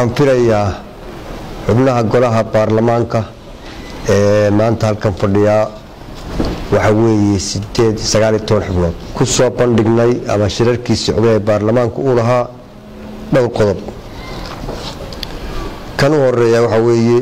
waxaan filayaa xubnaha golaha baarlamaanka ee maanta halkan fadhiyaa waxaa weeye sideed sagaal iyo toban xubnood ku soo bandhignay ama shirarkii socday ee baarlamaanka uu lahaa dhowr qodob kan u horeeya waxaa weeye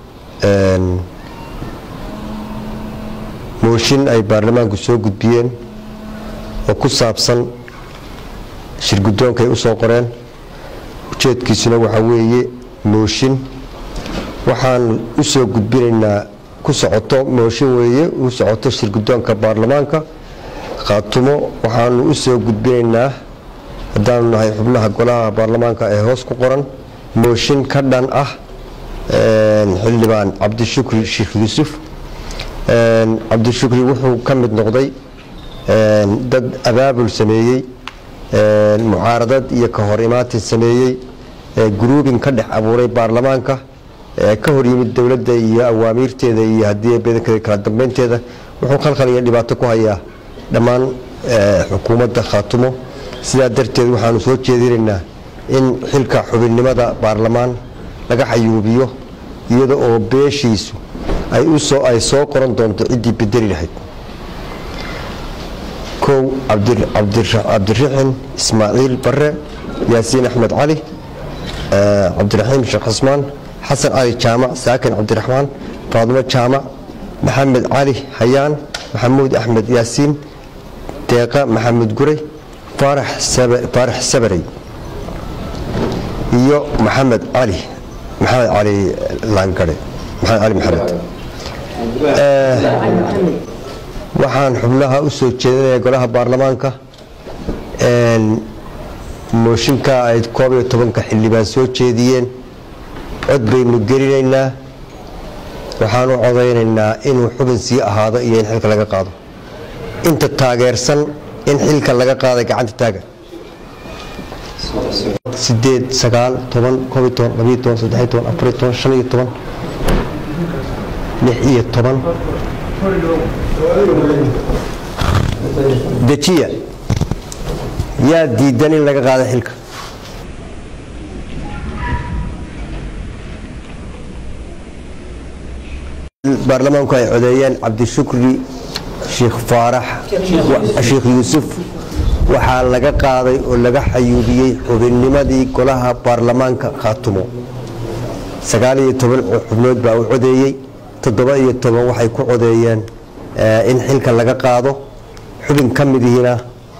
mooshin ay baarlamaanku soo gudbiyeen oo ku saabsan shirguddoonka ay u soo qoreen ujeedkiisuna waxaa weeye mooshin waxaan u soo gudbinaynaa ku socoto mooshin weeye u socoto shirguddoonka baarlamaanka khaatumo waxaanu u soo gudbinaynaa haddaanu nahay xubnaha golaha baarlamaanka ee hoos ku qoran mooshin ka dhan ah xildhibaan cabdishukri sheekh yuusuf cabdishukri wuxuu ka mid noqday dad abaabul sameeyey mucaaradad iyo ka hor imaatin sameeyey gruubin ka dhex abuuray baarlamaanka ka hor yimid dowladda iyo awaamiirteeda iyo haddii badankeeda kala dambeynteeda wuxuu khalkhal iyo dhibaato ku hayaa dhammaan xukuumadda khaatumo sidaa darteed waxaanu soo jeedinaynaa in xilka xubinnimada baarlamaan laga xayuubiyo iyada oo beeshiisu ay soo qoran doonto ciddii bedeli lahayd kow cabdiraxin ismaaciil bare yaasiin axmed cali cabdiraxiim sheekh xusmaan xasan cali jaamac saakin cabdiraxmaan faadimo jaamac maxamed cali hayaan maxamuud axmed yaasiin deeqa maxamed guray faarax sabarey iyo maxamed cali maxamed cali laangare maxamed cali maxamed waxaan xubnaha u soo jeedinaya golaha baarlamaanka mooshinka ay koob iyo tobanka xildhibaan soo jeediyeen cod baynu gelinaynaa waxaan u codaynaynaa inuu xubin sii ahaado iyo in xilka laga qaado inta taageersan in xilka laga qaada gacanta taaga sideed sagaal toban koob iyo toban labiyo toban saddex iyo toban afar iyo toban shan iyo toban lix iyo toban dejiya yaa diidan in laga qaado xilka baarlamaanku ay codeeyeen cabdishukri sheekh faarax sheekh yuusuf waxaa laga qaaday oo laga xayuubiyey xubinnimadii golaha baarlamaanka khaatumo sagaal iyo toban xubnood baa u codeeyey toddoba iyo toban waxay ku codeeyeen in xilka laga qaado xubin ka midihiina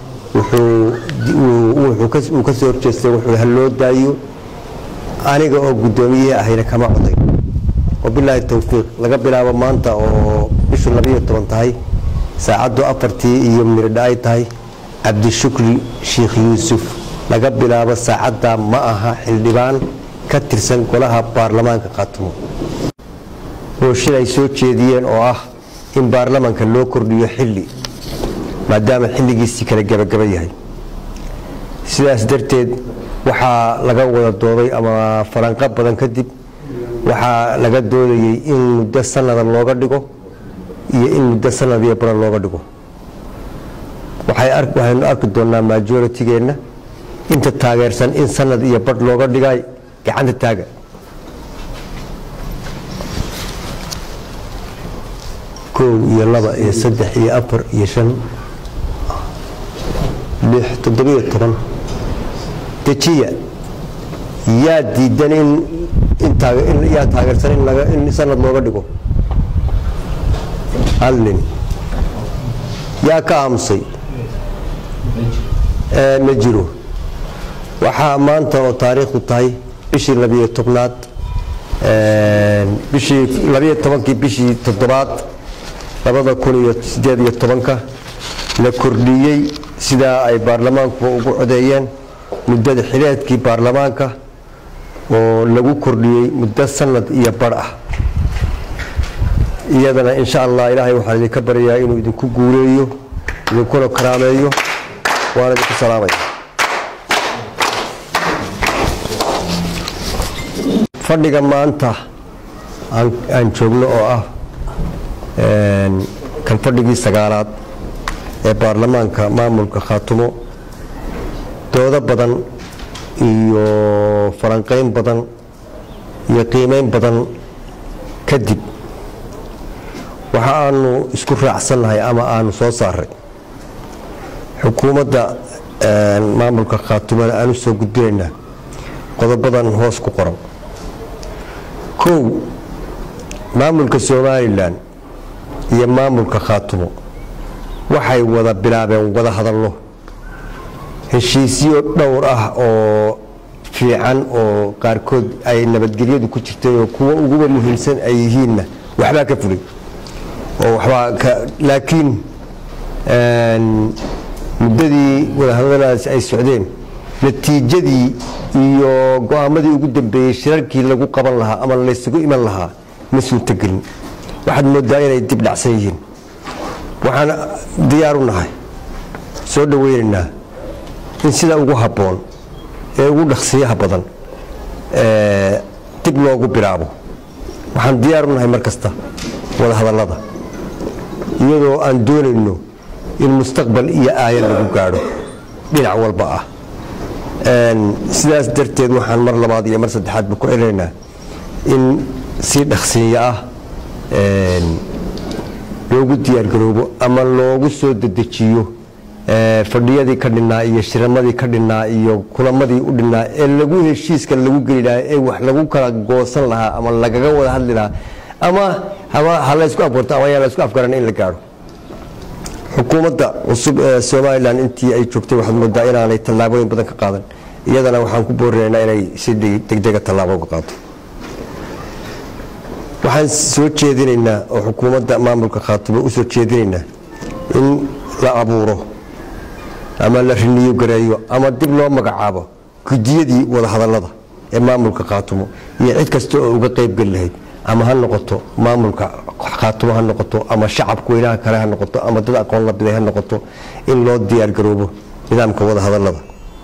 uu ka soo horjeestay wuxuu haloo daayo aniga oo guddoomiye ahayna kama coday wabilaahi towfiiq laga bilaabo maanta oo bishu labayo toban tahay saacaddu afartii iyo miridha ay tahay cabdishukri sheekh yuusuf laga bilaabo saacadda ma aha xildhibaan ka tirsan golaha baarlamaanka khaatumo mooshin ay soo jeediyeen oo ah in baarlamaanka loo kordhiyo xilli maadaama xilligiisii kala gebagaba yahay sidaas darteed waxaa laga wada dooday ama falanqo badan kadib waxaa laga doodayey in muddo sanada looga dhigo iyo in muddo sanad iyo badan looga dhigo waxaynu arki doonaa majoritygeenna inta taageersan in sanad iyo badh looga dhigay gacanta taaga kow iyo laba iyo saddex iyo afar iyo shan lix toddobiyo toban dejiya yaa diidan in yaa taageersan in sanad looga dhigo hal nin yaa ka aamusay ma jiro waxaa maanta oo taariikhdu tahay bishii labiyo tobnaad bishii labiyo tobankii bishii toddobaad labada kun iyo sideed iyo tobanka la kordhiyey sidaa ay baarlamaanku ugu codeeyeen muddada xileedkii baarlamaanka oo lagu kordhiyey muddo sanad iyo bar ah iyadana insha allah ilaahay waxaan idinka baryayaa inuu idinku guuleeyo idinkuna karaameeyo waana idinku salaamaya fadhiga maanta aan joogno oo ah kan fadhigii sagaalaad ee baarlamaanka maamulka khaatumo doodo badan iyo falanqeyn badan iyo qiimeyn badan kadib waxa aanu isku raacsannahay ama aanu soo saaray xukuumadda maamulka khaatumada aan u soo gudbinaynaa qodobadan hoos ku qoran kow maamulka somalilan iyo maamulka khaatumo waxay wada bilaabeen wada hadallo heshiisyo dhowr ah oo fiican oo qaarkood ay nabadgelyadu ku jirtay oo kuwa uguba muhiimsan ay yihiinna waxbaa ka fulay oo waxbaa laakiin muddadii wadahadaladaas ay socdeen natiijadii iyo go-aamadii ugu dambeeyey shirarkii lagu qaban lahaa ama laysugu iman lahaa ma suurtogelin waxaad moodaa inay dib dhacsan yihiin waxaan diyaar u nahay soo dhoweynaynaa in sida ugu habboon ee ugu dhaqsiyaha badan dib loogu bilaabo waxaan diyaar u nahay mar kasta wada hadallada iyadoo aan doonayno in mustaqbal iyo aayad lagu gaadho dhinac walba ah sidaas darteed waxaan mar labaad iyo mar saddexaadba ku celinaynaa in si dhaqsiiyo ah loogu diyaargaroobo ama loogu soo dedejiyo fadhiyadii ka dhinnaa iyo shiramadii ka dhinnaa iyo kulamadii u dhinnaa ee lagu heshiiska lagu geli lahaa ee wax lagu kala goosan lahaa ama lagaga wada hadli lahaa ama ha laysku aborto ama yaa laysku afgaran in la gaadho xukuumadda cusub ee somalilan intii ay joogtay waxaad moodaa inaanay tallaabooyin badan ka qaadan iyadana waxaan ku boorinaynaa inay si degdega tallaabo uga qaato waxaan soo jeedinaynaa oo xukuumadda maamulka khaatumo u soo jeedinaynaa in la abuuro ama la riniyo gareeyo ama dib loo magacaabo gudiyadii wadahadallada ee maamulka khaatumo iyo cid kasta oo uga qaybgeli lahayd ama ha noqoto maamulka khaatumo ha noqoto ama shacabka weynaha kale ha noqoto ama dad aqoon la biday ha noqoto in loo diyaargaroobo nidaamka wadahadallada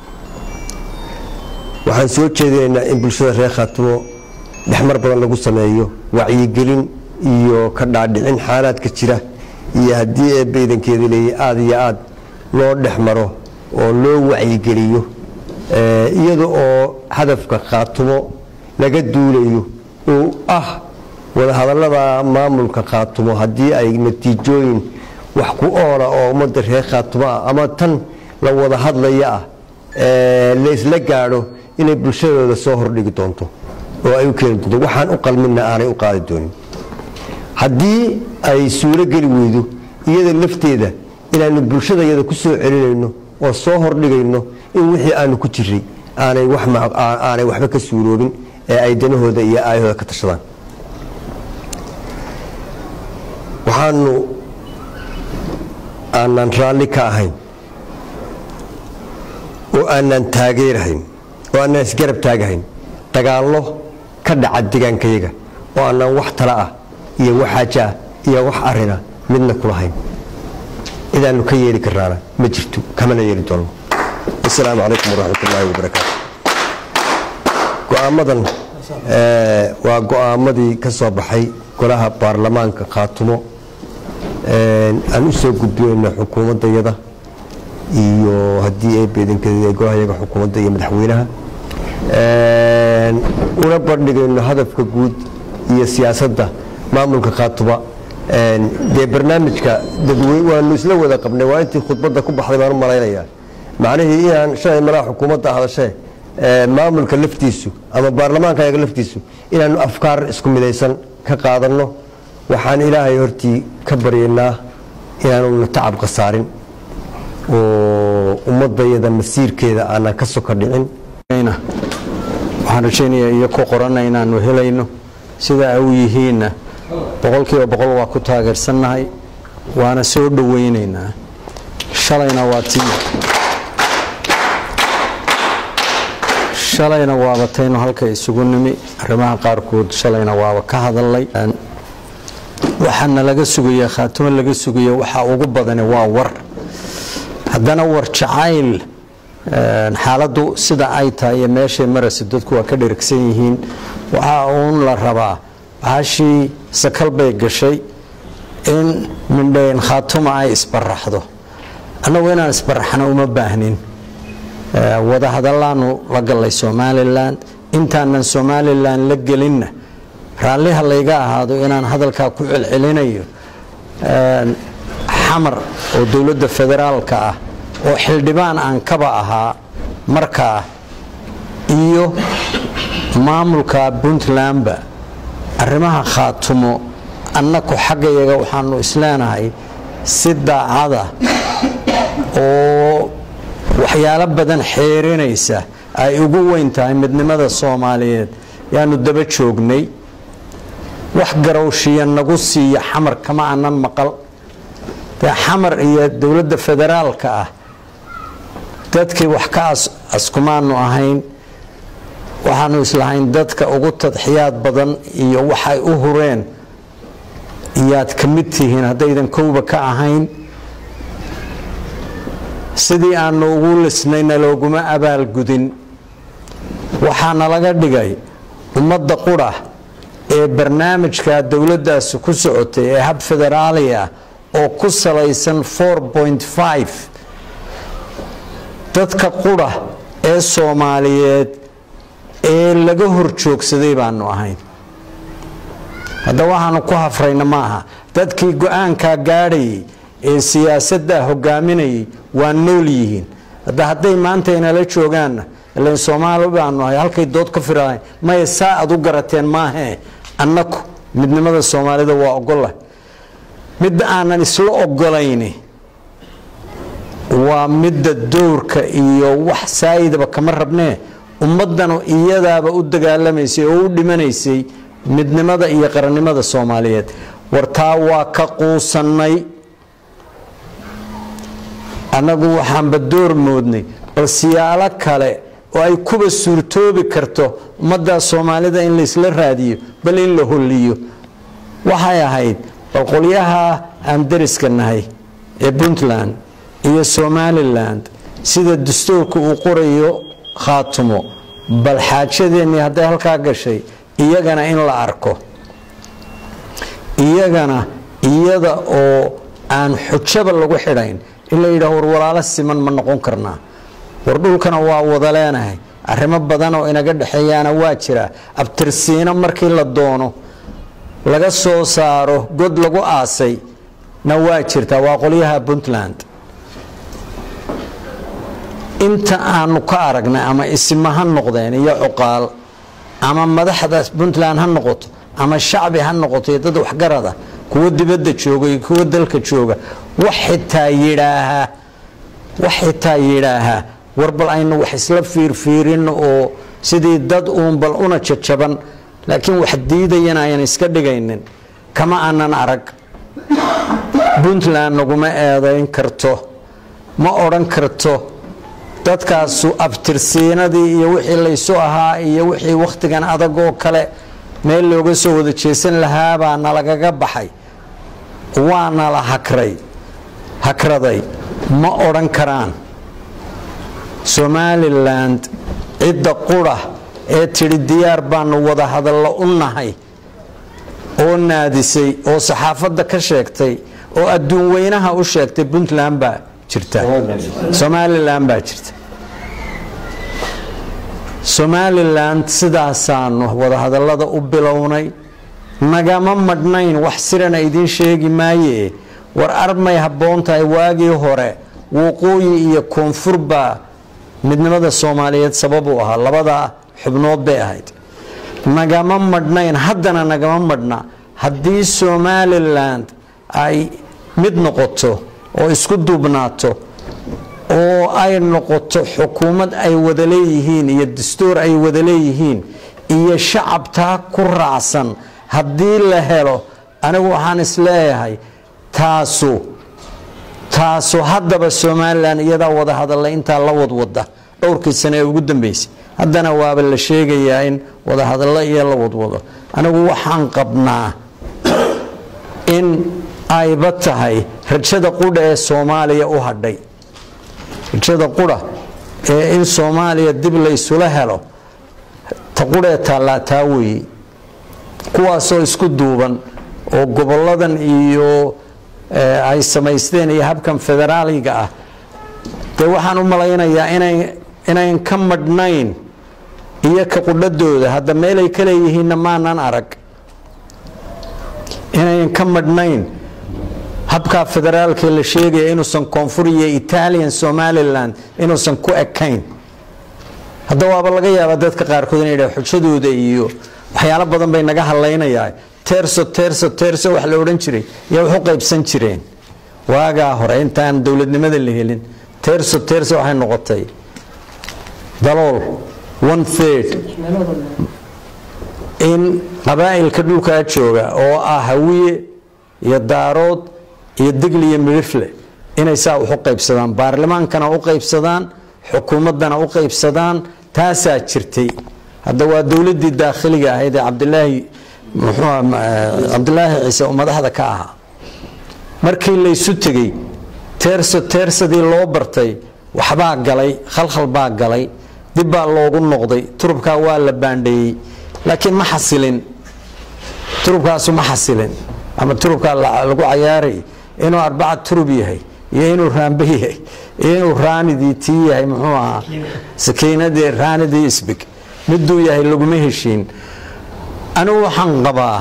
waxaan soo jeedinaynaa in bulshada reer khaatumo dhexmar badan lagu sameeyo wacyigelin iyo ka dhaadhicin xaalaadka jira iyo haddii eebba idankeeda leeyay aada iyo aad loo dhex maro oo loo wacyigeliyo iyada oo hadafka khaatumo laga duulayo uu ah wadahadallada maamulka khaatumo haddii ay natiijooyin wax ku oola oo ummadda reer khaatumo ah ama tan la wada hadlaya ah laysla gaadho inay bulshadooda soo hordhigi doonto oo ay u keeni doonto waxaan u qalminna aanay u qaadi doonin haddii ay suuro geli weydo iyada lafteeda inaanu bulshada iyada ku soo celinayno oo soo hordhigayno in wixii aanu ku jiray aanay waxba ka suuroobin ee ay danahooda iyo aayahooda ka tashadaan waxaanu aanaan raalli ka ahayn oo aanaan taageerahayn oo aanaan isgarab taagahayn dagaallo ka dhaca degaankayaga oo aanaan wax tala ah iyo wax xaaja ah iyo wax arina midna kulahayn cidaanu ka yeeli karnaana ma jirto kamana yeeli doonno asalaamu calaykum waraxmat ullaahi wabarakaatu go-aamadan waa go-aamadii ka soo baxay golaha baarlamaanka khaatumo aan u soo gudbinayno xukuumaddayada iyo haddii ay beedankeeda golahayaga xukuumadda iyo madaxweynaha una bandhigayno hadafka guud iyo siyaasadda maamulka khaatuba dee barnaamijka waanu isla wada qabnay waa intii khudbadda ku baxday baan u malaynayaa macnihii inaan shalay malaha xukuumadda hadashee maamulka laftiisu ama baarlamaanka ayaga laftiisu inaanu afkaar isku midaysan ka qaadanno waxaan ilaahay hortii ka baryaynaa inaanuna tacab khasaarin oo ummadayada masiirkeeda aanan ka soka dhicin waxaan rajaynayaa iyo ku qorana inaanu helayno sida ay u yihiinna boqolkiiba boqol waa ku taageersannahay waana soo dhowaynaynaa shalayna waa tii shalayna waaba taynu halka isugu nimi arrimaha qaarkood shalayna waaba ka hadalnay waxaana laga sugaya khaatumo laga sugaya waxaa ugu badani waa war haddana war jacayl xaaladdu sida ay tahay iyo meeshay marayso dadku waa ka dherigsan yihiin waxaa uun la rabaa bahashii sakal bay gashay in mindhayn khaatuma ay isbaraxdo annagu inaan isbaraxno uma baahnin wadahadallaanu la gallay somalilan intaanan somalilan la gelinna raalliha layga ahaado inaan hadalkaa ku celcelinayo xamar oo dowladda federaalka ah oo xildhibaan aan kaba ahaa markaa iyo maamulka puntlandba arrimaha khaatumo annaku xaggayaga waxaanu isleenahay si daacada oo waxyaalo badan xeerinaysa ay ugu weyn tahay midnimada soomaaliyeed yaanu daba joognay wax garowshiya nagu siiya xamar kama anan maqal dee xamar iyo dowladda federaalka ah dadkii wax ka askumaanu ahayn waxaanu islahayn dadka ugu tadxiyaad badan iyo waxay u hureen iyaad ka mid tihiin haddaydan kowba ka ahayn sidii aanu ugu lisnayna looguma abaalgudin waxaana laga dhigay ummadda qura ee barnaamijka dowladdaasi ku socotay ee hab federaali ah oo ku salaysan dadka qura ee soomaaliyeed ee laga hor joogsaday baanu ahayn hadda waxaanu ku hafrayna maaha dadkii go-aankaa gaadhayay ee siyaasaddaa hogaaminayay waa nool yihiin hadda hadday maanta inala joogaanna ilan soomaali baanu ahay halkay dood ka firahayn maya saa aad u garateen maahee annaku midnimada soomaalida waa ogolah midda aanan isla ogolayni waa midda dowrka iyo wax saayidaba kama rabnee ummaddanu iyadaaba u dagaalamaysay oo u dhimanaysay midnimada iyo qarannimada soomaaliyeed wartaa waa ka quusannay annagu waxaanba door moodnay bal siyaalo kale oo ay kuba suurtoobi karto ummaddaa soomaalida in laysla raadiyo bal in la holliyo waxay ahayd bal qolyaha aan dariska nahay ee puntland iyo somalilan sida dastuurka uu qorayo khaatumo bal xaajadeennii hadday halkaa gashay iyagana in la arko iyagana iyada oo aan xujaba lagu xidhayn in la yidhaah war walaalo siman ma noqon karnaa war dhulkana waa wada leenahay arrimo badan oo inaga dhexeeyaana waa jira abtirsiino markii la doono laga soo saaro god lagu aasay na waa jirtaa waa qolyaha puntland inta aanu ka aragnay ama isima ha noqdeen iyo cuqaal ama madaxda puntland ha noqoto ama shacbi ha noqoto iyo dad waxgarada kuwa dibadda jooga iyo kuwa dalka jooga wax xitaa yidhaahaa wax xitaa yidhaahaa war bal aynu wax isla fiirfiirin oo sidii dad uun bal una jajaban laakiin wax diidayana ayan iska dhigaynin kama aanan arag puntland naguma eedayn karto ma odhan karto dadkaasu abtirsiinadii iyo wixii laysu ahaa iyo wixii wakhtigan adag oo kale meel looga soo wada jeesan lahaabaa nalagaga baxay waana la hakray hakraday ma odhan karaan somaliland cidda qura ee tidhi diyaar baanu wada hadallo u nahay oo naadisay oo saxaafadda ka sheegtay oo adduun weynaha u sheegtay puntland baa jirta somalilan baa jirta somalilan sidaasaanu wadahadallada u bilownay nagama madhnayn wax sirana idiin sheegi maaye war armay habboon tahay waagii hore waqooyi iyo koonfur baa midnimada soomaaliyeed sabab u ahaa labada xubnood bay ahayd nagama madhnayn haddana nagama madhna haddii somalilan ay mid noqoto oo isku duubnaato oo ay noqoto xukuumad ay wada leeyihiin iyo dastuur ay wada leeyihiin iyo shacabtaa ku raacsan haddii la helo anigu waxaan isleeyahay taasu taasu haddaba somalilan iyadaa wada hadalla intaa la wadwada dhowrkii sane ee ugu dambeysay haddana waaba la sheegayaa in wadahadallo iyo la wadwado anigu waxaan qabnaa in ayba tahay rajada qudha ee soomaaliya u hadhay rajada qudha ee in soomaaliya dib laysula helo ta qudhee taallaa taa weeye kuwaasoo isku duuban oo goboladan iyo ay samaysteen iyo habkan federaaliga ah dee waxaan u malaynayaa inay inayn ka madhnayn iyo ka qudhadooda hadda meelay ka leeyihiinna maanan arag inayn ka madhnayn habkaa federaalka la sheegaya inuusan koonfur iyo italian somalilan inuusan ku ekayn hadda waaba laga yaabaa dadka qaarkood inay dhaha xujadooda iyo waxyaalo badan bay naga hadlaynayaa terso terso terso wax la odhan jiray yaa wax u qaybsan jireen waagaa hore intaan dowladnimada la helin terso terso waxay noqotay dalool one third in qabaa'ilka dhulkaa jooga oo ah hawiye iyo daarood iyo digli iyo midhifle inay saa wax u qaybsadaan baarlamaankana u qaybsadaan xukuumaddana u qaybsadaan taasaa jirtay hadda waa dowladdii daakhiliga ahayd ee cabdilaahi muxuu cabdilaahi ciise oo madaxda ka ahaa markii laysu tegey teerso teersadii loo bartay waxbaa galay khalkhal baa galay dib baa loogu noqday turubkaa waa la baandheeyey laakiin ma xasilin turubkaasu ma xasilin ama turubkaa lagu cayaaray inuu arbaca turub yahay iyo inuu raambe yahay iyo inuu raanidii tii yahay muxuu ahaa sakiinadii raanidii isbig miduu yahay laguma heshiin anigu waxaan qabaa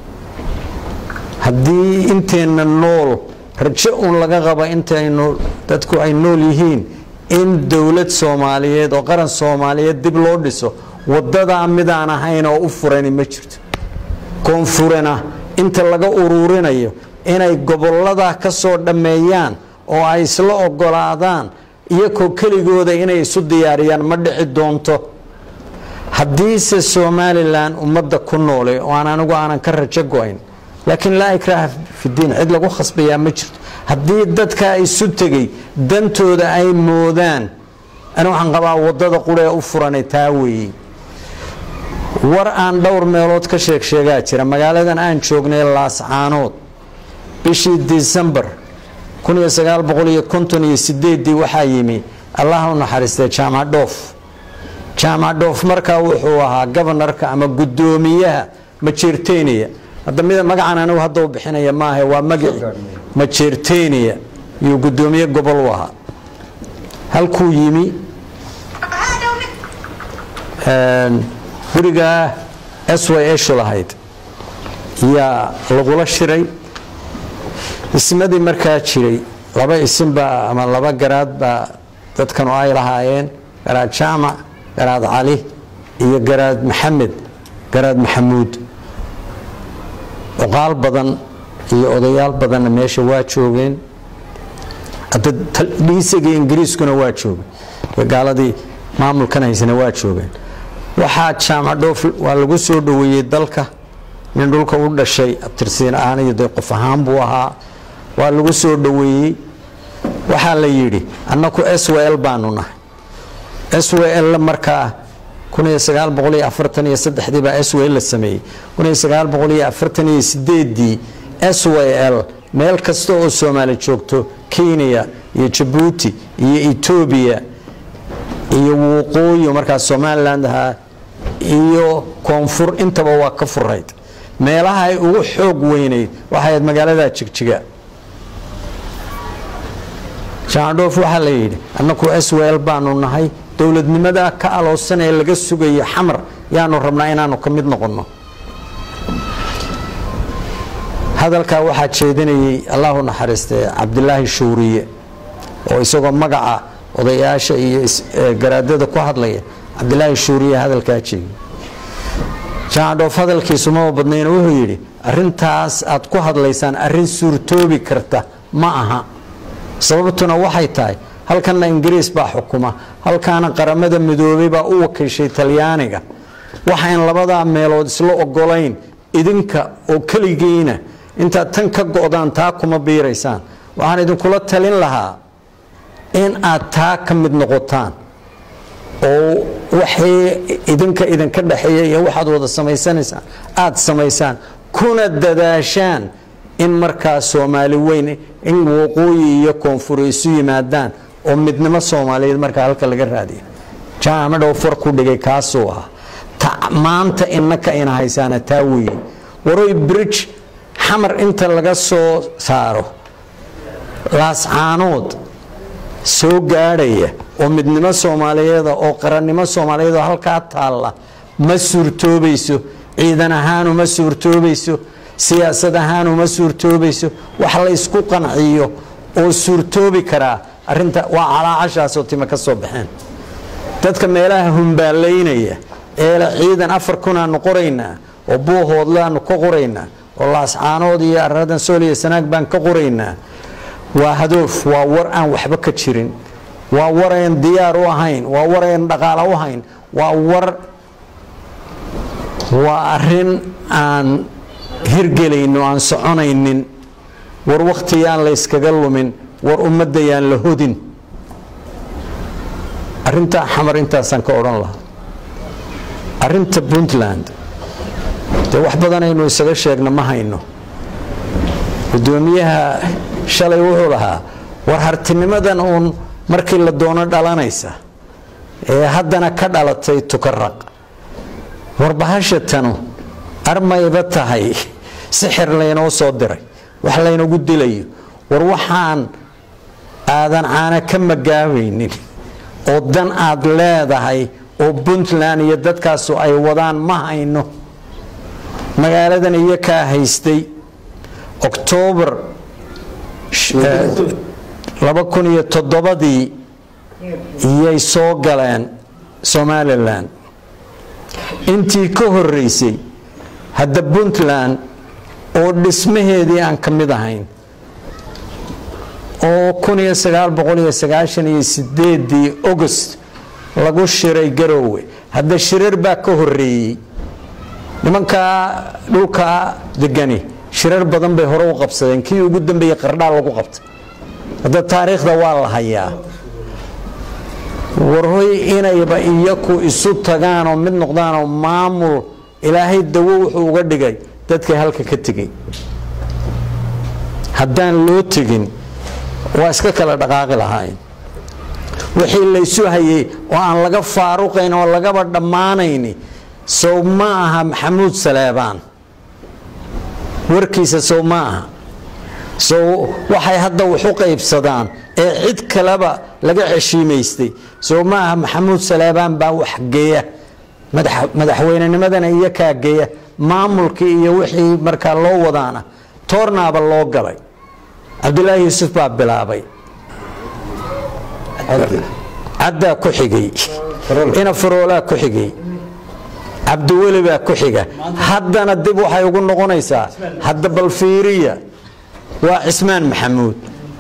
haddii inteenna nool rajo uun laga qaba intaynu dadku ay nool yihiin in dowlad soomaaliyeed oo qaran soomaaliyeed dib loo dhiso wadadaa midaan ahayn oo u furani ma jirto koonfurena inta laga uruurinayo inay gobolladaa ka soo dhammeeyaan oo ay isla ogolaadaan iyakoo keligooda inay isu diyaariyaan ma dhici doonto haddiise somalilan ummadda ku noole oo aan anigu aanan ka rajo go-ayn laakiin laa ikraaha fidiin cid lagu khasbayaa ma jirto haddii dadka isu tegey dantooda ay moodaan ani waxaan qabaa wadada quree u furanay taa weeye war aan dhowr meelood ka sheeg sheegaa jira magaaladan aan joognay laascaanood bishii disembar ii waxaa yimi allah u naxariistay jaamac dhoof jaamac dhoof markaa wuxuu ahaa gobonarka ama gudoomiyaha majeerteniya hadda mid magacan anigu hadda u bixinaya maaha waa magaci majeerteniya iyuu gudoomiye gobol u ahaa halkuu yimi gurigaa s y eshu lahayd yaa lagula shiray ismadii markaa jiray laba isinbaa ama laba garaad baa dadkanu ay lahaayeen garaad jaamac garaad cali iyo garaad maxamed garaad maxamuud oqaal badan iyo odayaal badanna meesha waa joogeen dhiisiga ingiriiskuna waa joogeen gaaladii maamulkan haysana waa joogeen waxaa jaamac dhoof waa lagu soo dhoweeyey dalka nin dhulka u dhashay abtirsiin ahaan iyo dee qof ahaan buu ahaa waa lagu soo dhoweeyey waxaa la yidhi annaku s w l baanu nahay s w l markaa baa s w l la sameeyey dii s w l meel kasta oo soomaali joogto kenya iyo jabuuti iyo etoobiya iyo waqooyi markaa somaliland ahaa iyo koonfur intaba waa ka furayd meelaha ay ugu xoog weynayd waxayd magaalada jigjiga jaandhoof waxaa la yidhi annaku s w l baanu nahay dowladnimada ka aloosan ee laga sugayo xamar yaanu rabnaa inaanu ka mid noqonno hadalkaa waxaa jeedinayay allahu naxariistee cabdilaahi shuuriye oo isagoo magaca odayaasha iyo garaadada ku hadlaya cabdilaahi shuuriye hadalkaa jeegay jaandhoof hadalkiisu maba badnayna wuxuu yidhi arintaas aad ku hadlaysaan arin suurtoobi karta ma aha sababtuna waxay tahay halkanna ingiriis baa xukuma halkaana qaramada midoobay baa u wakiishay talyaaniga waxayn labadaa meelood isla ogolayn idinka oo keligiina intaad tan ka go-daan taa kuma biiraysaan waxaan idinkula talin lahaa in aad taa ka mid noqotaan oo waxay idinka idinka dhexeeya iyo waxaad wada samaysanaysaan aada samaysaan kuna dadaashaan in markaa soomaali weyn in waqooyi iyo koonfur isu yimaadaan oo midnimo soomaaliyeed markaa halka laga raadiyo jaamacdhow far ku dhigay kaasuu ahaa maanta inaka ina haysaana taa weeye waroy bridge xamar inta laga soo saaro laascaanood soo gaadhaya oo midnimo soomaaliyeeda oo qarannimo soomaaliyeed oo halkaa taalla ma suurtoobayso ciidan ahaanu ma suurtoobayso siyaasad ahaanu ma suurtoobayso wax la ysku qanciyo oo suurtoobi karaa arinta waa calaacashaasoo time ka soo baxeen dadka meelaha humbaalaynaya eele ciidan afar kunaanu qoraynaa oo buuhoodlaanu ka qoraynaa oo laascaanood iyo aradan sool iyo sanaag baan ka qoraynaa waa hadoof waa war aan waxba ka jirin waa war ayn diyaar u ahayn waa war ayn dhaqaalo u hayn waa war waa arin aan hirgelayno aan soconaynin war wakhtiyaan la yskaga lumin war ummadayaan la hodin arintaa xamar intaasaan ka odhan lahaa arinta puntland dee wax badan aynu isaga sheegna ma hayno gudoomiyaha shalay wuxuu lahaa war hartinimadan uun markii la doono dhalanaysa ee haddana ka dhalatay tukaraq war bahasha tanu armayba tahay sixir laynoo soo diray wax laynagu dilayo war waxaan aadan caana ka magaabaynin oo dan aad leedahay oo puntland iyo dadkaasu ay wadaan ma hayno magaaladan iyo kaa haystay oktoobar laba kun iyo toddobadii iyay soo galeen somalilan intii ka horeysay hadda puntland oo dhismaheedii aan ka mid ahayn oo kun iyo sagaal boqol iyo sagaashan iyo sideedii august lagu shiray garoowe hadda shirar baa ka horeeyey nimankaa dhulkaa degani shirar badan bay hore u qabsadeen kii ugu dambeeyey qardhaa lagu qabtay hadda taariikhda waa la hayaa warhoy inayba iyaku isu tagaanoo mid noqdaanoo maamul ilaahay dawo wuxuu uga dhigay dadkii halka ka tegey haddaan loo tegin waa iska kala dhaqaaqi lahayn wixii laysu hayay oo aan laga faaruqayn oo lagaba dhammaanayni sow ma aha maxamuud saleebaan warkiisa sow ma aha sow waxay hadda wax u qaybsadaan ee cid kaleba laga ceshiimaystay sow ma aha maxamuud saleebaan baa wax geeya madaxweynenimadana iyo kaa geeya maamulkii iyo wixii markaa loo wadaana toornaaba loo galay cabdulaahi yuusuf baa bilaabay caddaa ku xigay ina faroolaa ku xigay cabdiweli baa ku xiga haddana dib waxay ugu noqonaysaa hadda balfiiriya waa cismaan maxamuud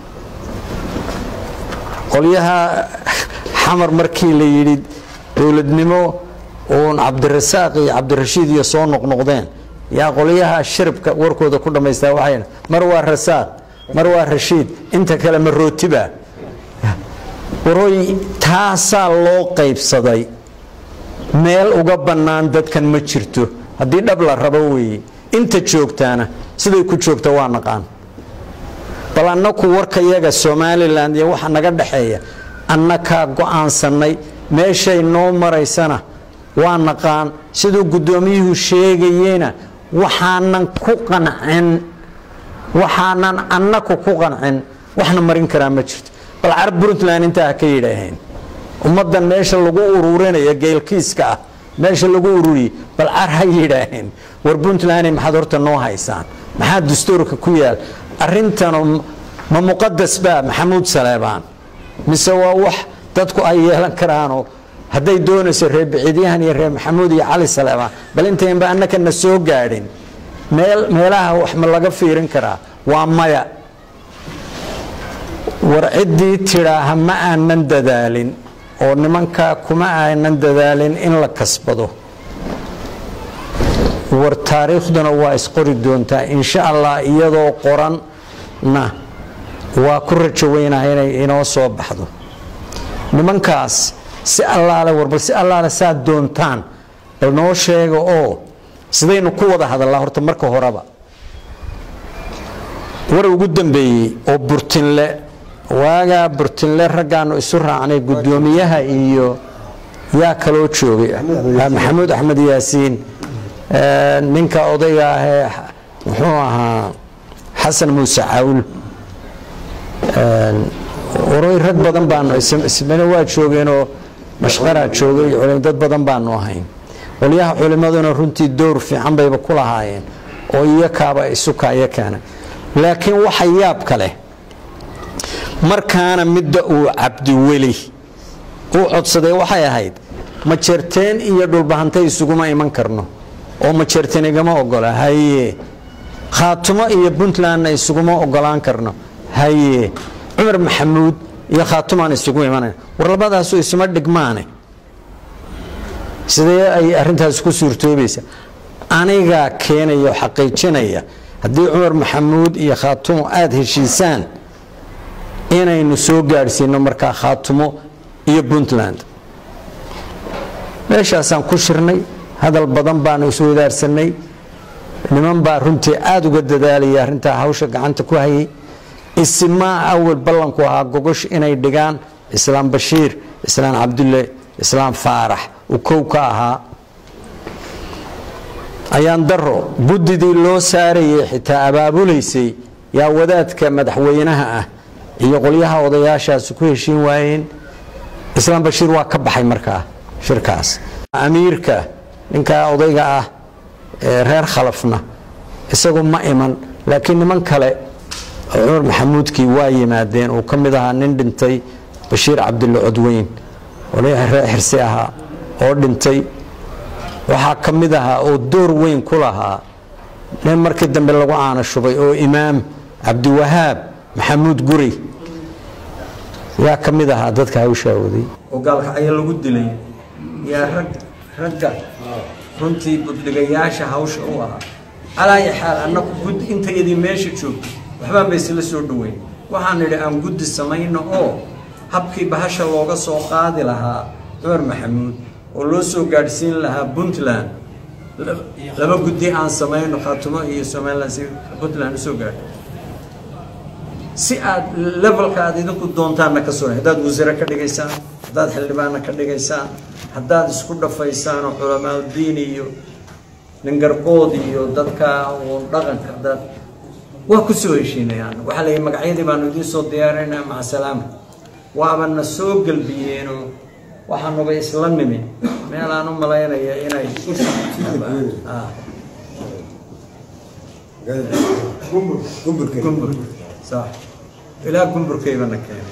qolyaha xamar markii la yidhi dowladnimo uun cabdirasaaq iyo cabdirashiid iyo soo noqnoqdeen yaa qolyaha shiribka warkooda ku dhammaystaa waxay mar waa rasaaq mar waa rashiid inta kale ma rootiba warooy taasaa loo qaybsaday meel uga bannaan dadkan ma jirto haddii dhab la rabo weeye inta joogtaana siday ku joogta waa naqaan bal annaku warka yaga somalilan iyo waxa naga dhexeeya annakaa go-aansanay meeshay noo maraysana waa naqaan siduu guddoomiyuhu sheegayena waxaanan ku qancin waxaanan annaku ku qancin waxna marin karaa ma jirto bal carab puntland intaa ha ka yidhaaheen ummaddan meesha lagu ururinaya geelkiiska ah meesha lagu ururiyey bal car ha yidhaaheen war puntland maxaad horta noo haysaan maxaa dastuurka ku yaal arintanu ma muqadas baa maxamuud saleebaan mise waa wax dadku ay yeelan karaanoo hadday doonayso reer biciidyahan iyo reer maxamuud iyo cali saleebaan bal intaynba annakana soo gaadhin meel meelaha wax ma laga fiirin karaa waa maya war ciddii tidhaaha ma aanan dadaalin oo nimankaa kuma aanan dadaalin in la kasbado war taariikhduna waa isqori doontaa insha allah iyadoo qoranna waa ku rajo weynaha inay inoo soo baxdo nimankaas si allaale war bal si allaale saad doontaan bal noo sheega oo sidaynu ku wada hadallaa horta marka horeba war ugu dambeeyey oo burtinle waagaa burtinle raggaanu isu raacnay guddoomiyaha iyo yaa kaloo joogay maxamuud axmed yaasiin ninka odayga ahee muxuu ahaa xasan muuse cawl waroy rag badan baanu ismana waa joogeenoo mashqaraa joogay dad badan baanu ahayn qolyaha culimaduna runtii dowr fiican bayba ku lahaayeen oo iyakaaba isukaya keena laakiin waxa yaab ka leh markaana midda uu cabdiweli uu codsaday waxay ahayd majeerteen iyo dhulbahantay isuguma iman karno oo majeerteen igama ogola haye khaatumo iyo puntlandna isuguma ogolaan karno haye cumar maxamuud iyo khaatumaan isugu imanayna war labadaasu isuma dhigmaane sidee ay arintaas ku suurtoobaysa anigaa keenaya oo xaqiijinaya haddii cumar maxamuud iyo khaatumo aada heshiisaan inaynu soo gaadhsiino markaa khaatumo iyo puntland meeshaasaan ku shirnay hadal badan baanu iswadaarsanay niman baa runtii aada uga dadaalaya arrintaa hawsha gacanta ku hayay isimaa awal ballanku ahaa gogosh inay dhigaan islaam bashiir islaam cabdulle islaam faarax uu kow ka ahaa ayaan daro guddidii loo saarayay xitaa abaabulaysay yaa wadaadka madaxweynaha ah iyo qolyaha odayaashaasi ku heshiin waayeen islaam bashiir waa ka baxay markaa shirkaas amiirka ninkaa odayga ah ee reer khalafna isagu ma iman laakiin niman kale oo cumar maxamuudkii waa yimaadeen uu ka mid ahaa nin dhintay bashiir cabdulle codweyn odayaha reer xirsi ahaa oo dhintay waxaa ka mid ahaa oo door weyn ku lahaa nin markii dambe lagu caana shubay oo imaam cabdiwahaab maxamuud guri yaa ka mid ahaa dadka hawshaa waday oo gaalkacyo lagu dilay yaa rag ragga runtii buddhigayaasha hawsha u ahaa calaayi xaal annagu gud intayadii meesha joogto waxbaan ba isla soo dhaweyn waxaan nidhi aan guddi samayno oo habkii bahasha looga soo qaadi lahaa cumar maxamuud oo loo soo gaadhsiin lahaa puntland laba guddi aan samayno khaatumo iyo somaliland si puntland usoo gaadho si aad levelka aad idinku doontaanna ka soo haddaad wasiire ka dhigaysaan haddaad xildhibaanna ka dhigaysaan haddaad isku dhafaysaan oo culamaauddiin iyo ningarbood iyo dadka uun dhaqanka haddaad waa ku soo heshiinayaan waxaa la yidhi magacyadii baanu idiin soo diyaarinaynaa maca salaama waabana soo gelbiyeenoo waxaanuba isla nimi meel aan u malaynaya inay gumbur sax ilaa gumburkaybana keenay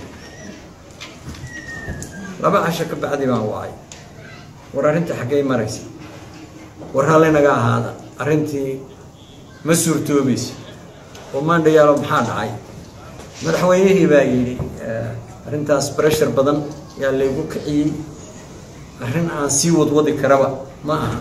laba casho ka bacdi baan wacay war arrintii xaggay maraysa war halli naga ahaada arrintii ma suurtoobaysa oo maandhayaalo maxaa dhacay madaxweynihii baa yidhi arrintaas breshar badan yaa laygu kiciyey arrin aan sii wadwadi karaba ma aha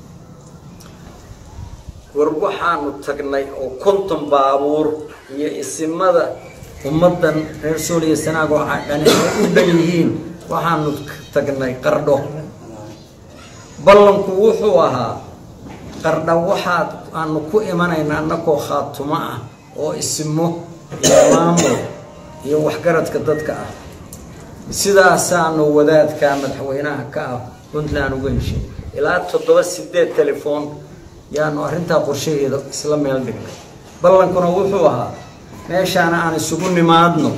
war waxaanu tagnay oo konton baabuur iyo isimada ummaddan reer sooliya sanaag oo dhani ay u dhan yihiin waxaanu tagnay qardho ballanku wuxuu ahaa qardha waxaad aanu ku imanayna annakoo khaatumo ah oo isimo iyo maamul iyo waxgaradka dadka ah sidaasaanu wadaadka madaxweynaha ka ah puntland uga heshay ilaa toddoba sideed telefoon yaanu arrintaa qorshaheeda isla meel dhignay ballankuna wuxuu ahaa meeshaana aan isugu nimaadno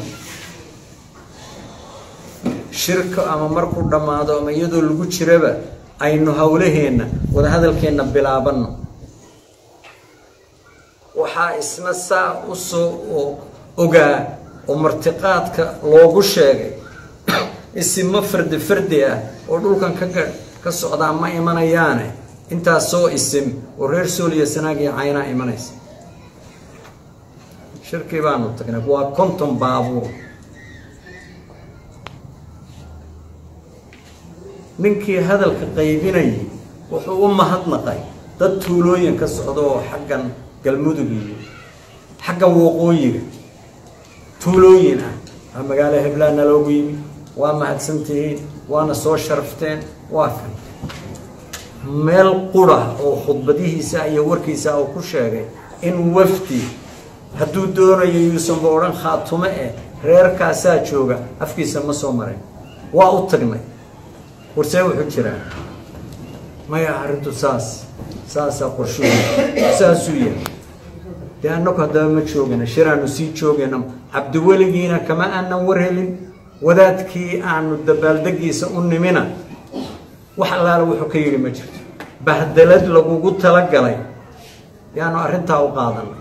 shirka ama markuu dhammaado ama iyadoo lagu jiraba aynu howlaheenna wadahadalkeenna bilaabanno waxaa isna saa u soo ogaa oo martiqaadka loogu sheegay isimo fardi fardi ah oo dhulkan ka ka socdaa ma imanayaane intaas soo isim oo reer sooliya sanaag iyo caynaa imanaysa shirkii baanu tagnay waa konton baabuur ninkii hadalka qaybinayay wuxuu u mahadnaqay dad tuulooyin ka socda oo xaggan galmudug iyo xaggan waqooyiga tuulooyin ah waa magaalo heblaana loogu yimi waa mahadsantihiin waana soo sharafteen waa kan meel qura oo khudbadihiisa iyo warkiisa uu ku sheegay in wafdi hadduu doonayo yuusanba odhan khaatumo eh reerkaasaa jooga afkiisa ma soo marin waa u tagnay warsee wuxuu jiraa maya arrintu saas saasaa qorshuhu saasuu yahay dee annagu haddaba ma joogana shiraanu sii joogayna cabdiweligiina kama aanan war helin wadaadkii aanu dabaaldegiisa u nimina wax allaala wuxuu ka yidhi ma jirto bahdalad lagugu talagalay yaanu arrintaa u qaadanay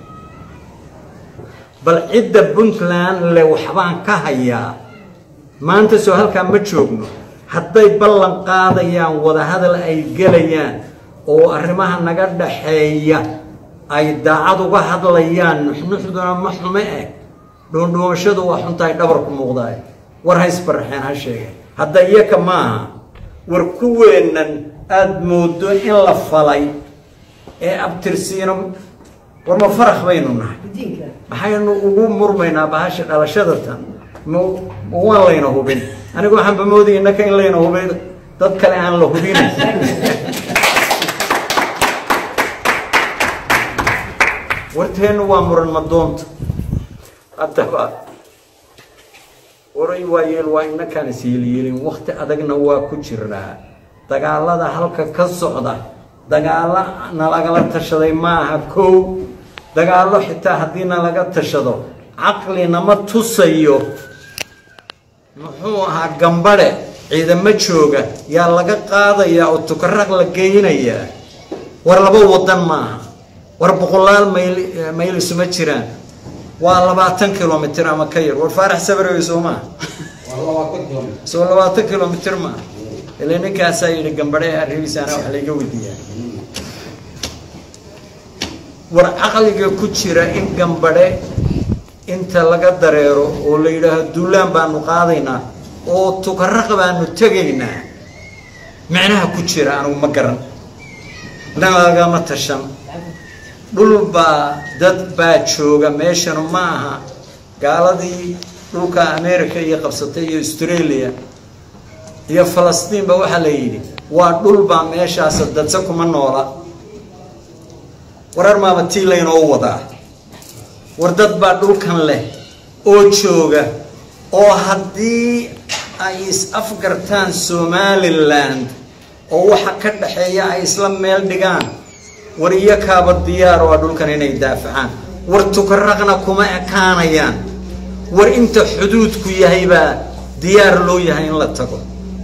bal cidda puntland le waxbaan ka hayaa maanta soo halkaa ma joogno hadday ballan qaadayaan wadahadal ay gelayaan oo arrimaha naga dhaxeeya ay daacad uga hadlayaan nuxnuxduna ma xume eh dhuundhuumashadu waa xuntahay dhabarku muuqdaay war haysbaraxeen ha sheegeen hadda iyaka maaha war kuweennan aada moodo in la falay ee abtirsiino war ma farakh baynu nahay maxaynu ugu murmaynaa bahasha dhalashadatan ma waan layna hubin anigu waxaanba moodaya innaka in layna hubay dad kale aan la hubin warteennu waa muran madoonta haddaba waray waa yeel waa inakaan isyeelyeelin wakti adagna waa ku jirnaa dagaalada halka ka socda dagaalo nalagala tashaday maaha kow dagaallo xitaa haddii nalaga tashado caqlinama tusayo muxuu ahaa gambadhe ciidamo jooga yaa laga qaadayaa oo tukaraq la geynayaa war laba wadan maaha war boqolaal mayl mayl isuma jiraan waa labaatan kilomitr ama ka yar war faarax sabarewe soo maaha soo labaatan kilomitr maaha ile ninkaasaa yidhi gambadhe arribiisaana wax layga weydiiyaa war caqliga ku jira in gambadhe inta laga dareero oo la yidhaaho duulaan baanu qaadaynaa oo tukaraq baanu tegaynaa micnaha ku jira anigu ma garan nalagama tashan dhul baa dad baa jooga meeshanu ma aha gaaladii dhulka america iyo qabsatay iyo australia iyo falastiinba waxaa la yidhi waa dhul baa meeshaas dadse kuma noola warar maaba tii laynoo wadaa war dad baa dhulkan leh oo jooga oo haddii ay is-afgartaan somaliland oo waxa ka dhaxeeya ay isla meel dhigaan war iyo kaaba diyaar oo a dhulkan inay daafacaan war tukaraqna kuma ekaanayaan war inta xuduudku yahay baa diyaar loo yahay in la tago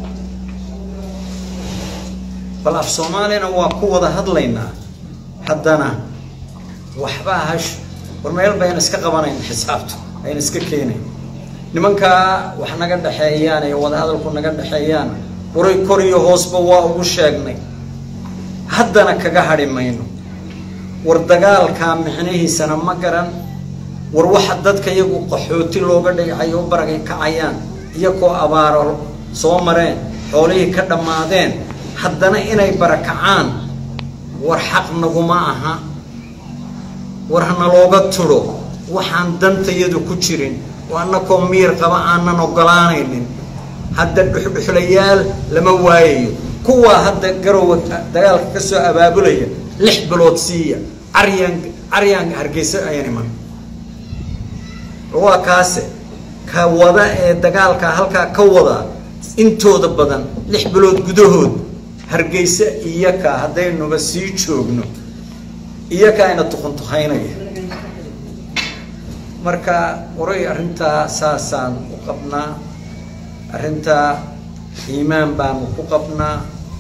bal af soomaaliyana waa ku wada hadlaynaa haddana waxbaa hash war meel bayna iska qabanayn xisaabtu ayna iska keenayn nimankaa wax naga dhexeeyaan iyo wadahadalku naga dhexeeyaan waray kor iyo hoosba waa ugu sheegnay haddana kaga hadhi mayno war dagaalkaa micnihiisana ma garan war waxa dadka iyagu qaxooti looga dhigcayo u baragay kacayaan iyakoo abaaro soo mareen xoolihii ka dhammaadeen haddana inay barakacaan war xaq naguma aha war hana looga tudho waxaan dantayadu ku jirin oo annakoo miir qaba aanan ogolaanaynin hadda dhuxdhuxlayaal lama waayayo kuwaa hadda garowa dagaalka ka soo abaabulaya lix bilood siiya caryaan caryaan hargeysa ayaan iman waa kaase ka wada ee dagaalka halkaa ka wada intooda badan lix bilood gudahood hargeysa iyaka haddaynuba sii joogno iyaka ayna tuquntuqaynaya marka waray arrintaa saasaan u qabnaa arrintaa iimaan baanu ku qabnaa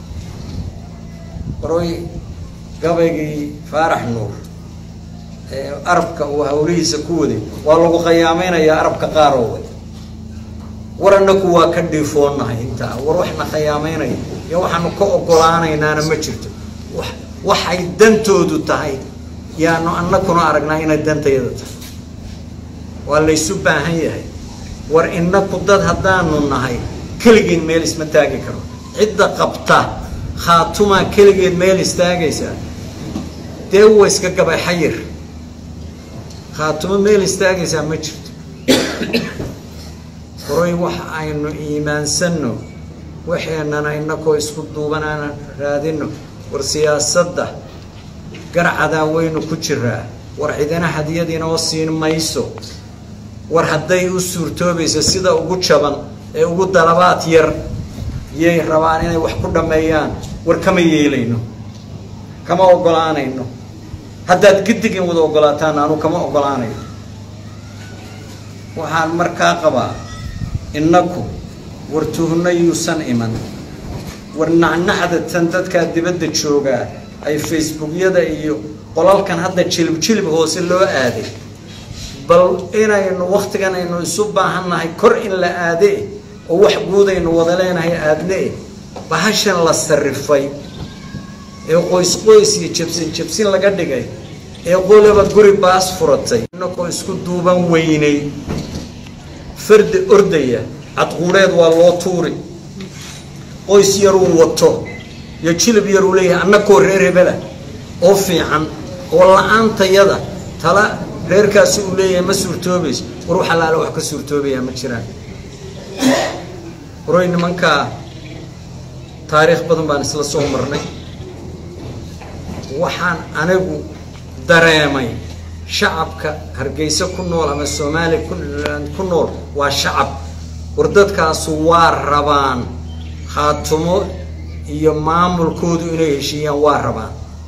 waray gabaygii faarax nuur ee arabka uu hawlihiisa ku waday waa lagu khayaamaynayaa arabka qaarooda war annaku waa ka dhiifoonahay intaa war waxna khayaameynaya iyo waxaanu ka ogolaanaynaana ma jirto wa waxay dantoodu tahay yaanu annakuna aragnaa inay dantayada tahay waa laysu baahan yahay war inaku dad haddaanu nahay keligeed meel isma taagi karo cidda qabta khaatumaa keligeed meel istaagaysaa dee wa iska gabay xayir khaatumo meel istaagaysaa ma jirto horay wax aynu iimaansanno waxeenana inakoo isku duubanaana raadino war siyaasadda garcadaa waynu ku jiraa war cidina hadiyadiinoo siin mayso war hadday u suurtoobayso sida ugu jaban ee ugu dalabaad yar yay rabaan inay wax ku dhammeeyaan war kama yeelayno kama ogolaanayno haddaad gidigin wada ogolaataan anu kama ogolaanayo waxaan markaa qabaa innaku war tuhno yuusan iman war nacnacda tan dadkaa dibadda joogaa ay facebookyada iyo qolalkan hadda jilib jilib hoose loo aaday bal inaynu wakhtigan aynu isu baahannahay kor in la aade oo wax guud aynu wada leenahay aadne bahashan la sarifay ee qoys qoys iyo jabsin jabsin laga dhigay ee qolaba guri baas furatay inakoo isku duuban weynay fardi ordaya cadquureed waa loo tuuri qoys yaruu wato iyo jilib yaruu leeyahay annakoo reer hebela oo fiican oo la-aantayada tala reerkaasi uu leeyahay ma suurtoobayso war wax allaale wax ka suurtoobayaa ma jiraan waroy nimankaa taariikh badan baan isla soo marnay waxaan anigu dareemay shacabka hargeysa ku nool ama soomaaliya ku nool waa shacab war dadkaasu waa rabaan khaatumo iyo maamulkoodu inay heshiiyaan waa rabaan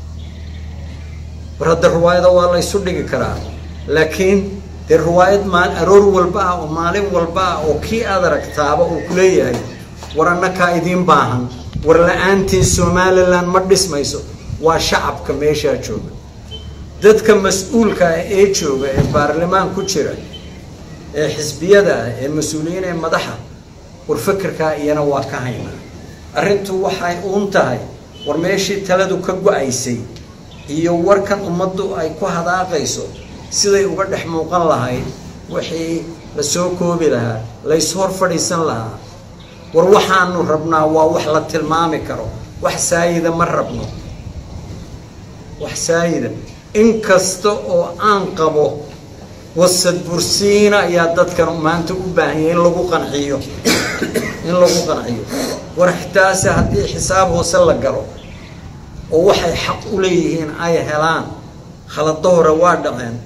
war hadda riwaayada waa la ysu dhigi karaa laakiin dee riwaayad maal aroor walba ah oo maalin walba ah oo kii aad aragtaaba uu ku leeyahay war annakaa idiin baahan war la-aantiin somalilan ma dhismayso waa shacabka meeshaa jooga dadka mas-uulka ah ee jooga ee baarlamaan ku jira ee xisbiyada ah ee mas-uuliyiin ee madaxa war fekerkaa iyana waa ka haynaa arrintu waxay uun tahay war meeshii taladu ka go-aysay iyo warkan ummaddu ay ku hadaaqayso siday uga dhex muuqan lahayd wixii la soo koobi lahaa lays hor fadhiisan lahaa war waxaanu rabnaa waa wax la tilmaami karo wax saayida ma rabno wax saayida in kasta oo aan qabo wasad bursiina ayaa dadkan maanta u baahanya in lagu qanciyo in lagu qanciyo war xitaase haddii xisaab hoose la galo oo waxay xaq u leeyihiin ay helaan khalado hore waa dhaceen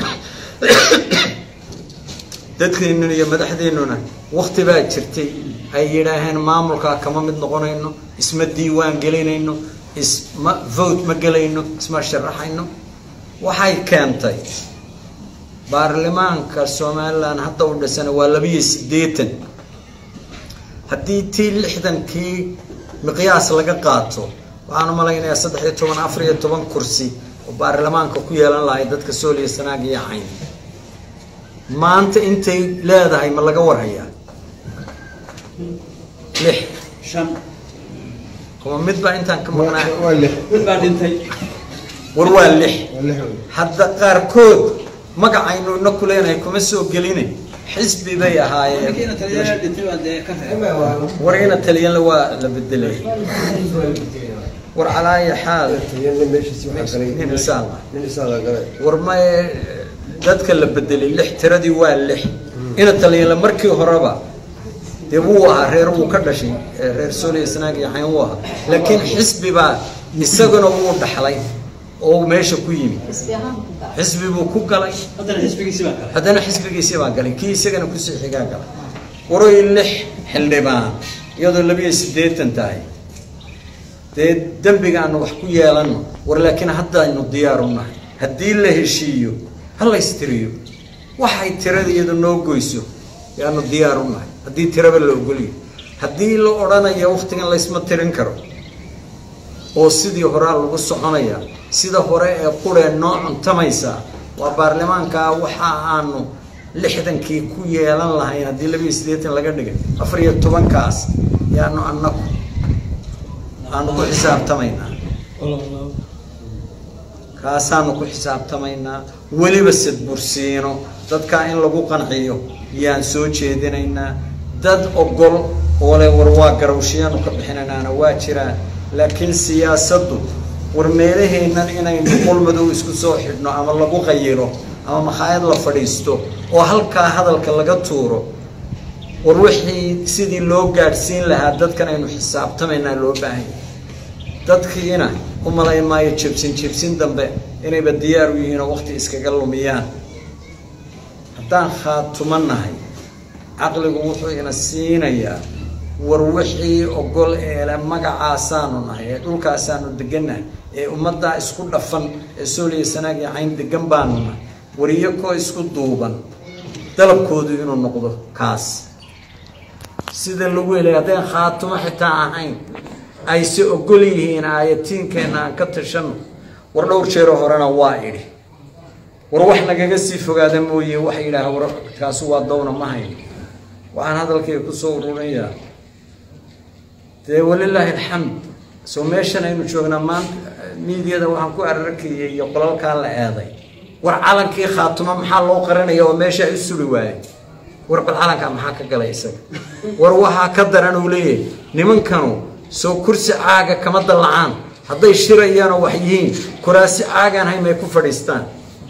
dadkeennuna iyo madaxdeennuna wakti baa jirtay ay yidhaaheen maamulkaa kama mid noqonayno isma diiwaan gelinayno isma vote ma gelayno isma sharaxayno waxay keentay baarlamaanka somalilan hadda u dhisana waa labiyo siddeetan haddii tii lixdankii miqyaas laga qaato waxaan u malaynayaa saddex iyo toban afar iyo toban kursi oo baarlamaanka ku yeelan lahay dadka sooliya sanaag iyo cayn maanta intay leedahay ma laga warhayaa lix shan kuma mid baa intaan ka maqnaa waa lix mid baa dhintay war waa lix waa lix wey. hadda qaarkood magacaynu ina ku leenahay kuma soo geline xisbi bay ahaayeen markiina taliyaha dhintay baa dee ka reeb war ina taliyanla waa la bedelay war calaayi xaal Taliyaanna meeshiisi waxaa galay nin isaan ah nin isaan la galay war ma dadka la bedelay lix tiradii waa lix ina taliyanla markii horeba dee wuu ahaa reer wuu ka dhashay ee reer sooliya sanaag iyo xayn wuu ahaa laakiin xisbi baa isaguna wuu dhaxlay oo meesha ku yimi xisbi buu ku galay haddana xisbigiisi baa kale haddana xisbigiisii baa galay kii isagana kusii xigaa galay waroy lix xildhibaan iyadoo labiyo siddeetan tahay dee dembigaanu wax ku yeelano war laakiin haddaynu diyaar u nahay haddii la heshiiyo ha laystiriyo waxay tirada iyadu noo goyso yaanu diyaar u nahay haddii tiraba la ogoliyo haddii la odhanayo wakhtigan laysma tirin karo oo sidii horaa lagu soconaya sida hore ee quree noo cuntamaysa waa baarlamaankaa waxa aanu lixdankii ku yeelan lahayn haddii labiyo siddeetan laga dhigay afar iyo tobankaas yaanu annagu aanu ku xisaabtamaynaa kaasaanu ku xisaabtamaynaa weliba sadbursiino dadkaa in lagu qanciyo yaan soo jeedinaynaa dad ogol oo le war waa garawshiyaanu ka bixinaynaana waa jiraan laakiin siyaasaddu war meelaheennan inaynu qolmadow isku soo xidhno ama lagu qayiro ama makhaayad la fadhiisto oo halkaa hadalka laga tuuro war wixii sidii loo gaadhsiin lahaa dadkan aynu xisaabtamaynaa loo baahanya dadkiina u malayn maayo jebsin jebsin dambe inayba diyaar u yihiin oo waqti iskaga lumiyaan haddaan khaatumo nahay caqligu wuxuu ina siinayaa war wixii ogol eele magacaasaanu nahay ee dhulkaasaanu degannahay ee ummaddaa isku dhafan ee sooliya sanaag iyo cayn degan baanu nahay war iyakoo isku duuban dalabkoodu inuu noqdo kaas sida lagu helay haddeen khaatumo xitaa ahayn ayse ogol yihiin aayatiinkeenna aan ka tashanno war dhowr jeero horena waa idhi war wax nagaga sii fogaada mooye waxa yidhaaha war kaasi waa dawna ma hayn waxaan hadalkayga kusoo ururinayaa dee walilaahi alxamd soo meeshan aynu joognaa maanta miidiyada waxaan ku ararkayay iyo qolalkaa la eeday war calankii khaatumo maxaa loo qarinaya oo meesha ay u suri waayey war bal calankaa maxaa ka galay isaga war waxaa ka daran uu leeyahay nimankanu soo kursi caaga kama dallacaan hadday shirayaanoo wax yihiin kuraasi caagaan hay may ku fadhiistaan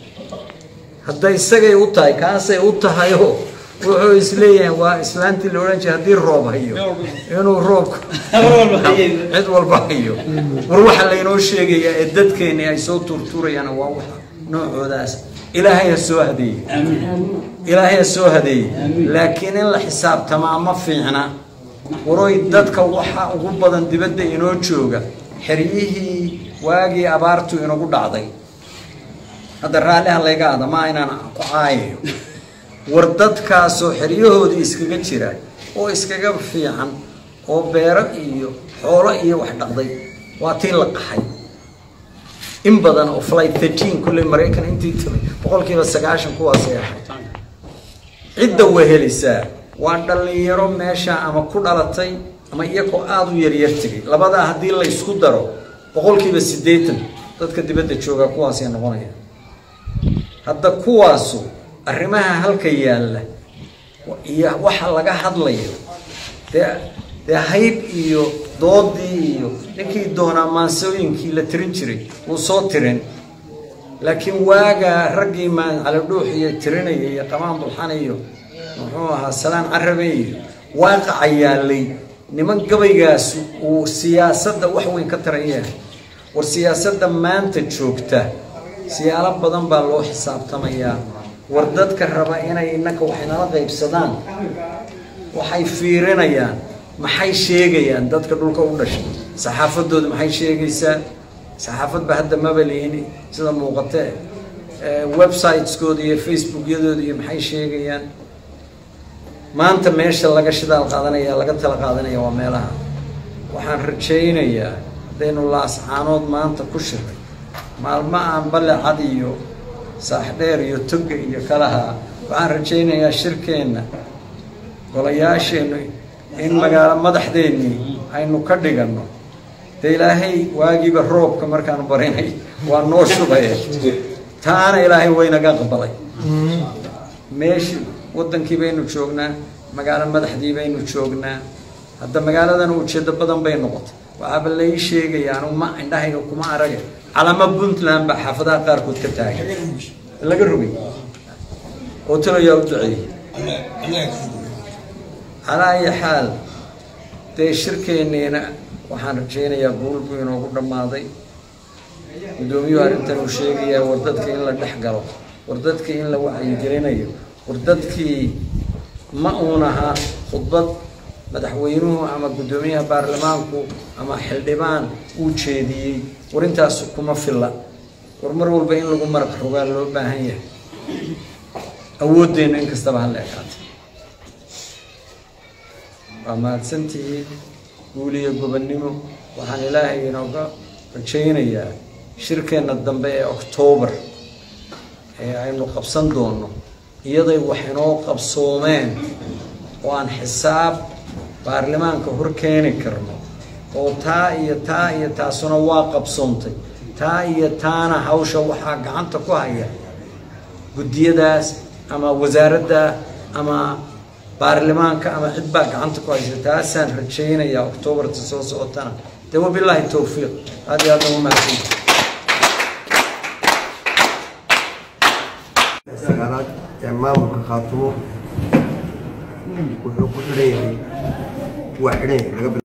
hadday isagay u tahay kaasay u tahayoo wuxuu isleeyahay waa islaantii la odhan jiray haddii roob hayo inuu roobku cid walba hayo war waxa laynoo sheegayaa ee dadkeeni ay soo tuurtuurayaan waa wax noocoodaas ilaahay ha soo hadeeye ilaahay ha soo hadeeye laakiin in la xisaabtamaa ma fiicna waroy dadka waxa ugu badan dibadda inoo jooga xeryihii waagii abaartu inagu dhacday hadda raalliha layga ada ma aynaan ku caayayo war dadkaasoo xeryahoodii iskaga jira oo iskaga fiican oo beero iyo xoolo iyo wax dhaqday waa tii la qaxay in badan oo flight thirteen kulley maraykan intii timay boqolkiiba sagaashan kuwaasay ahayd cidda wehelisaa waa dhallinyaro meesha ama ku dhalatay ama iyagoo aada u yaryar tegay labadaa haddii la ysku daro boqolkiiba siddeetan dadka dibadda joogaa kuwaasay noqonayaan hadda kuwaasu arrimaha halka yaalla iyo waxa laga hadlayo dee dee hayb iyo doodii iyo ninkii doonaa maansooyinkii la tirin jiray wuu soo tirin laakiin waagaa raggii maancalidhuux iyo tirinaya iyo qamaan bulxan iyo muxuu ahaa salaan carabe iyo waaqaca yaallay niman gabaygaas uu siyaasadda wax weyn ka tarayeen war siyaasadda maanta joogta siyaalo badan baa loo xisaabtamayaa war dadka raba inay innaka wax inala qaybsadaan waxay fiirinayaan maxay sheegayaan dadka dhulka u dhashay saxaafadooda maxay sheegaysaa saxaafadba hadda maba lihin sida muuqatee websiteskooda iyo facebookyadooda iyo maxay sheegayaan maanta meesha laga shidaal qaadanaya laga tala qaadanaya waa meelaha waxaan rajaynayaa haddaynu laascaanood maanta ku shiray maalmo aan balle cad iyo saaxdheer iyo toga iyo kalaha waxaan rajaynayaa shirkeenna golayaasheennu in magaalo madaxdeennii aynu ka dhiganno dee ilaahay waagiiba roobka markaan barinay waa noo shubaye taana ilaahay waynaga aqbalay meeshii waddankii baynu joognaa magaalo madaxdii baynu joognaa hadda magaaladan ujeeddo badan bay noqotay waxaaba lai sheegaya anu ma indhahayga kuma arage calamo puntland baa xaafadaha qaarkood ka taagan laga rogay oo taloyaa u duceeyey calaa ayi xaal dee shirkeenniina waxaan rajaynayaa guul buu inoogu dhammaaday guddoomiyuhu arrintan uu sheegayaa war dadka in la dhex galo war dadka in la wacyigelinayo war dadkii ma uun ahaa khudbad madaxweynuhu ama guddoomiyaha baarlamaanku ama xildhibaan uu jeediyey war intaasu kuma filla war mar walba in lagu maraq rogaa loo baahan yahay awooddeenna in kastaba hala ekaatay waa mahadsantihiin guul iyo gobonnimo waxaan ilaahay inooga rajaynayaa shirkeenna dambe ee oktoobar ee aynu qabsan doonno iyaday wax inoo qabsoomeen oo aan xisaab baarlamaanka hor keeni karno oo taa iyo taa iyo taasuna waa qabsoontay taa iyo taana hawsha waxaa gacanta ku haya guddiyadaas ama wasaaradda ama baarlamaanka ama cid baa gacanta ku haysa taasaan rajaynayaa oktoobarta soo socotana dee wabilaahi towfiiq aad iyo aad ugu mahadsan sagaalaad ee maamulka khaatumo wuxuu ku xidhan yahay waa xidhan yahay laga bilaabo